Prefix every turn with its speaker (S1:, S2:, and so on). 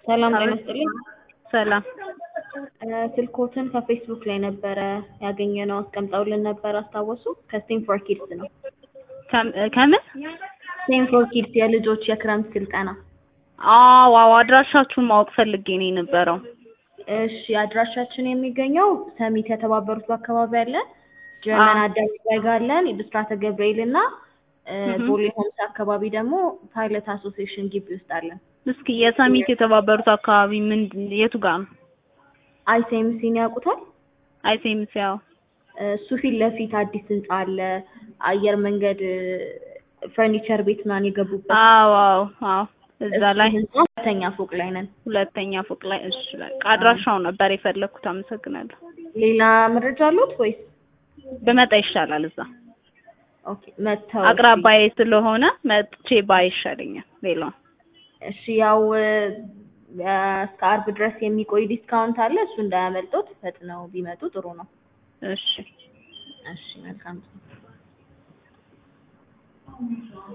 S1: ሰላም ጤና ይስጥልኝ።
S2: ሰላም
S1: ስልኮትን ከፌስቡክ ላይ ነበረ ያገኘነው አስቀምጠውልን ነበር አስታወሱ? ከስቴም ፎር ኪድስ ነው።
S2: ከም- ከምን?
S1: ስቴም ፎር ኪድስ የልጆች የክረምት ስልጠና።
S2: አዎ አዎ፣ አድራሻችሁን ማወቅ ፈልጌ ነው የነበረው።
S1: እሺ አድራሻችን የሚገኘው ሰሚት የተባበሩት አካባቢ አለ፣ ጀርመን አደባባይ ጋር አለን፣ ብስራተ ገብርኤል እና እ፣ ቦሌ ሆምስ አካባቢ ደግሞ ፓይለት አሶሲዬሽን ግቢ ውስጥ አለን።
S2: እስኪ የሰሚት የተባበሩት አካባቢ ምን የቱ ጋር ነው?
S1: አይሴምሲን ያውቁታል?
S2: አይሴምስ ያው
S1: እሱ ፊት ለፊት አዲስ ህንጻ አለ፣ አየር መንገድ ፈርኒቸር ቤት ምናምን የገቡበት
S2: አዎ አዎ አዎ፣ እዛ
S1: እሱ
S2: ላይ
S1: ህንጻ ሁለተኛ ፎቅ ላይ ነን።
S2: ሁለተኛ ፎቅ ላይ። እሺ በቃ አድራሻው ነበር የፈለኩት። አመሰግናለሁ።
S1: ሌላ መረጃ አሉት ወይስ?
S2: ብመጣ ይሻላል። እዛ
S1: ኦኬ መተው
S2: አቅራባዬ ስለሆነ መጥቼ ባይ ይሻለኛል። ሌላው
S1: እሺ ያው እ፣ እስከ አርብ ድረስ የሚቆይ ዲስካውንት አለ። እሱ እንዳያመልጦት ፈጥነው ቢመጡ ጥሩ ነው።
S2: እሺ
S1: እሺ መልካም